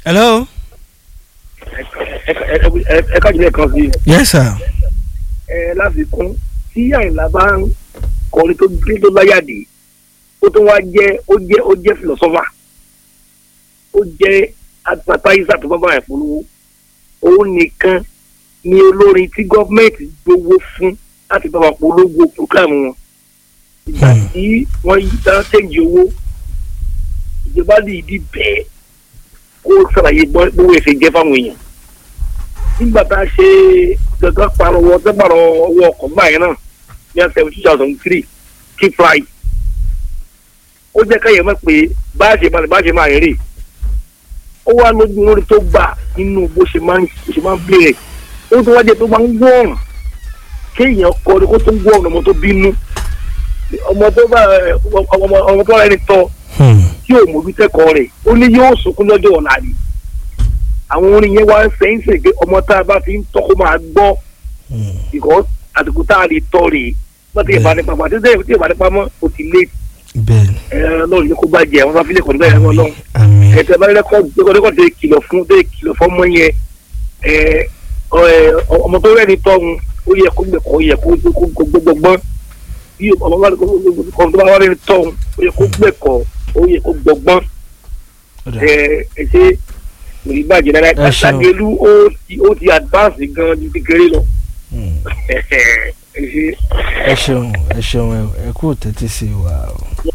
hello. ẹ ká jùlọ kan sí yes sir. ẹ láfikún tí àyìnlá bá ń kọrin tó gbé tó láyàdé ó tó wá jẹ ó jẹ ó jẹ philosopher ó jẹ advertiser tó bá bá yẹn polówó òun nìkan ni olórin tí gọọmenti gbowó fún láti bá wọn polówó program wọn ìgbà Hmm. tí wọn yí dá tẹ̀jì owó ìjọba lè di bẹ́ẹ̀ kó sàlàyé bọ́- bówó ẹ̀sẹ̀ jẹ́ fáwọn èèyàn nígbà tá a ṣe gàgà parọ́wọ́ tẹ́gbàrọ̀ ọwọ́ ọkọ̀ báyìí náà ní ọ̀sẹ̀ two thousand three kí fly ó jẹ́ káyọ̀ mọ̀ pé bá a ṣe máa bá a ṣe máa rè ó wá lójú lórí tó gbà nínú bó ṣe máa ń bó ṣe máa ń bèrè ó tún wá jẹ́ tó máa ń gbọ́ ọ̀rùn kéèyàn kọ́ ni kó tó ń gbọ́ ọ̀rùn ọmọ tó bínú ọmọ tó bá ọmọ ọmọ tó rẹ̀ ní tọ́ Hmm. tí ò mójú tẹ́kọ̀ọ́ rẹ̀ ó ní yóò sunkún lọ́jọ́ ọ̀la ni àwọn orin yẹn wá ń sẹ́yìn sẹ́yìn pé ọmọ tá a bá ti ń tọ́ kó máa gbọ́ Hmm. because àsìkò tá a lè tọ́ rèé wọ́n ti Bẹ́ẹ̀. ìbá nípa pàtó tí ìbá nípa mọ́ o ti lé bẹ́ẹ̀ni ẹ lọ́run ní kó bá jẹ àwọn afílẹ̀ kọ̀ọ̀dún bẹ́ẹ̀ wọ́n lọ́run àmín ẹ tẹ bá rẹ́kọ̀dù rẹ́kọ̀dù tẹ kìlọ̀ fún tẹ kìlọ̀ fún ọmọ yẹn ẹ ọ, ẹ, ọmọ tó rẹ́ni tọ́hun ó yẹ kó gbẹ̀kọ́ ó yẹ kó kó gbọ́gbọ́n bí ọmọ bá kọ́ tó bá wà rẹ́ni tọ́hun ó yẹ kó gbẹ̀kọ́ ó yẹ kó gbọ́gbọ́n Ọ̀dà. ẹ ẹ ṣe òní bàjẹ́ náírà Ẹ ṣeun. àṣàgẹ́lú ó ti ó ti advance gan ju kékeré lọ Hmm. ẹ ṣe. ẹ ṣeun ẹ ṣeun ẹ- ẹ kú tẹ́tí sí wa o.